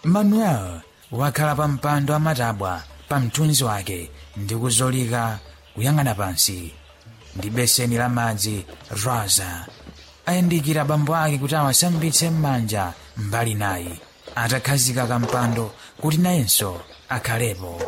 manuel wakhala pa mpando amatabwa pa mthunzi wake ndi kuzolika kuyang'ana pansi ndi beseni la madzi rosa ayandikira bambo ake kuti awasambitse m'manja mbali nayi atakhazika kampando kuti nayenso akhalepo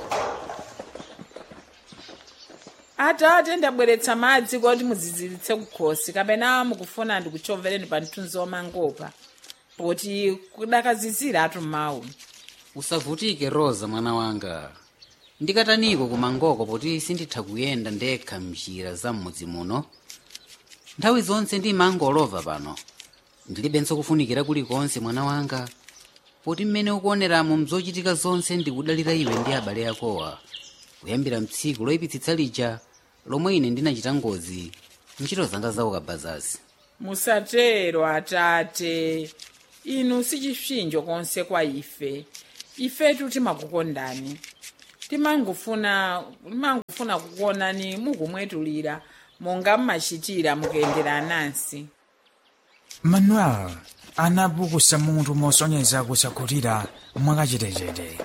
atate ndabweretsa madzi kuti muziziritse kukhosi kapena mukufuna ndikuchovereni pa mthunzi wamangopa poti kudakazizira atu mawu usavutike rosa mwana wanga ndikataniko kumangoko poti sinditha kuyenda ndekha mnjira za m'mudzi muno nthawi zonse ndimangolova pano ndilibenso kufunikira kulikonse mwana wanga poti mmene ukuoneramo mzochitika zonse ndikudalira iwe ndi abale akowa kuyambira mtsiku loyipitsitsa lija lomwe ine ndinachita ngozi ntchito zanga za ukabazazi musatero atate inu sichipsinjo konse kwa ife ifetu timakukondani timangofuna timangofuna kukuonani mukumwetulira monga mmachitira mukuyendera anansi manuel anapukusa mutu mosonyeza kusakhutira mwakachetechete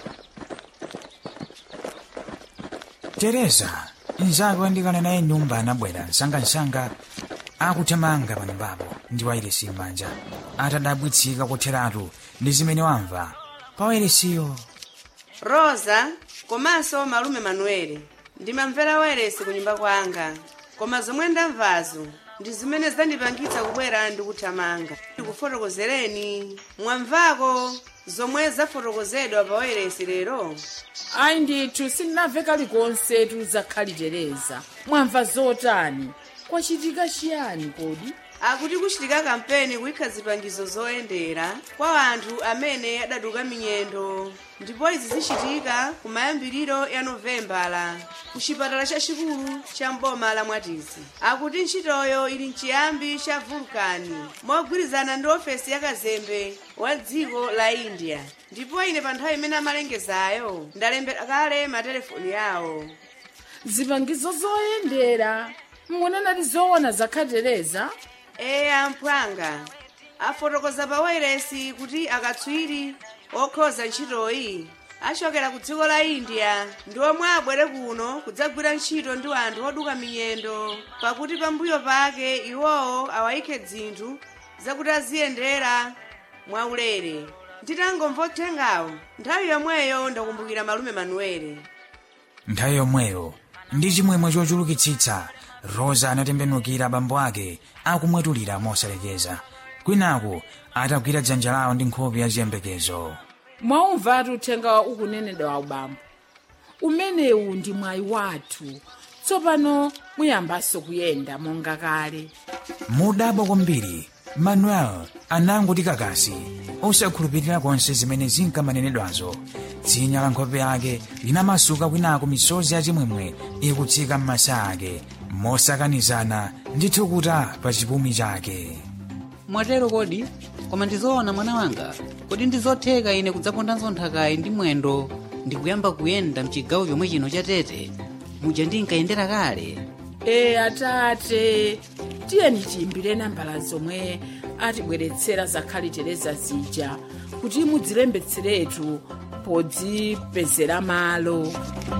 tereza mnzake wandikana naye nyumba anabwera msangamsanga akuthamanga pa nyumbapo ndi wairesi m'manja atadabwitsika kutheratu ndi zimene wamva pa wairesiyo rosa komanso malume manuele ndimamvera wairesi ku nyumba kwanga koma zomwe ndamvazo ndi zimene zandipangitsa kubwera ndikuthamanga ndikufotokozereni mwamvako zomwe zafotokozedwa pa wairesi lero ayi ndithu sindinamve kalikonse tuzakhalitereza mwamva zotani kwachitika chiyani kodi akuti kuchitika kampeni kuyikha zipangizo zoyendera kwa anthu amene adaduka minyendo ndipo izi zichitika ku mayambiriro ya novembala ku chipatala chachikulu cha mboma la mwatizi akuti ntchitoyo ili mchiyambi cha vulkani mogwirizana ndi ofesi ya kazembe wa dziko la india ndipo ine pa nthawi imene amalengezayo ndalembera kale matelefoni yawo zipangizo zoyendera mungonanati zoona zakhatereza eya mphwanga afotokoza pa wairesi kuti akatswiri okhoza ntchitoyi achokera ku dziko la india ndi omwe abwere kuno kudzagwira ntchito ndi anthu oduka minyendo pakuti pambuyo pake iwowo awayikhe dzinthu zakuti aziyendera mwaulere nditangomva uthengawo nthawi yomweyo ndakumbukira malume manuele nthawi yomweyo ndi chimwemwe chochulukitsitsa rosa anatembenukira bambo ake akumwetulira mosalekeza kwinaku atagwira dzanja lawo ndi nkhope ya ziyembekezo mwaumvatu uthenga ukunenedwa wa ubambo umenewu ndi mwayi wathu tsopano muyambanso kuyenda monga kale mudabwa kwambiri manuel anangoti kakasi osakhulupirira konse zimene zinkamanenedwazo dzinya la nkhope yake linamasuka kwinaku misozi yachimwemwe ikutsika m'masa ake mosakanizana ndi thukuta pa chipumi chake mwatero kodi koma ndizoona mwana wanga kodi ndizotheka ine kudzapondanso nthakayi ndi mwendo ndikuyamba kuyenda mchigawo chomwe chino cha tete muja ndinkayendera kale e atate tiyeni tiyimbire nambala zomwe atibweretsera zakhalitereza zija kuti mudzilembetseretu podzipezera malo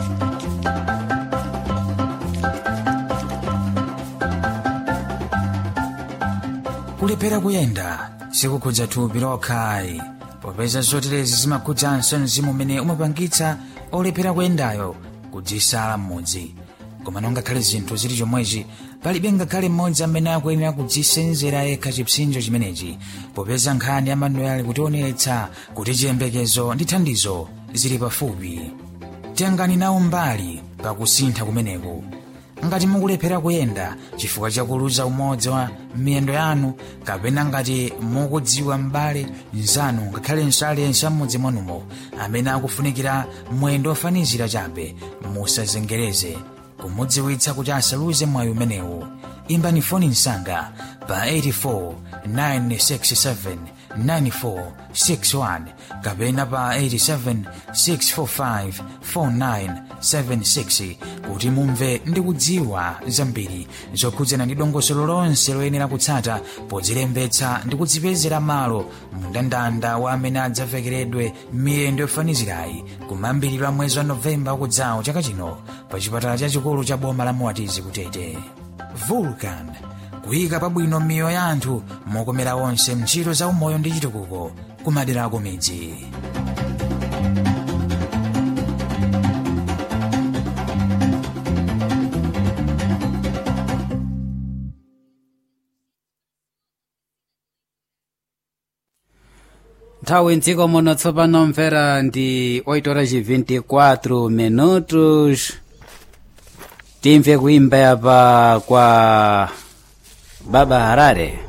kulephera kuyenda sikukhudza thupi lokhayi popeza zoterezi zimakhudzanso mzimu umene umapangitsa olephera kuyendayo kudzisala m'mudzi koma nongakhale zinthu zili chomwechi palibe ngakhale mmodzi amene akuyenera kudzisenzera yekha chipsinjo chimenechi popeza nkhani ya manuel kutionetsa kuti chiyembekezo ndi thandizo zili pafupi tengani nawo mbali pakusintha kumeneku ngati mukulephera kuyenda chifukwa chakuluza umodzi wa miyendo yanu kapena ngati mukudziwa m'bale mnzanu ngakhalenso aliyense am'mudzi mwanumo amene akufunikira mwendo ofanizira chabe musazengereze kumudziwitsa kuti asaluze mwayi umenewu imbani foni msanga pa 84 967 9461 kapena pa 87 645 4976 kuti mumve ndi kudziwa zambiri zokhudzana ndi dongosolo lonse loyenera kutsata podzilembetsa ndi kudzipezera malo mndandanda wa amene adzavekeredwe miyendo yofanizirayi kumayambiriro a mwezi wa novemba wakudzawo chaka chino pa chipatala chachikulu cha boma la muwatizi kutete vulcan kuyika pabwino miyoyo ya anthu mokomera onse ntchito za umoyo ndi chitukuko kumadera ako midzi nthawi mdziko muno tsopano mvera ndi 8 horas e 24 minutos timve kuimba yapa kwa baba harare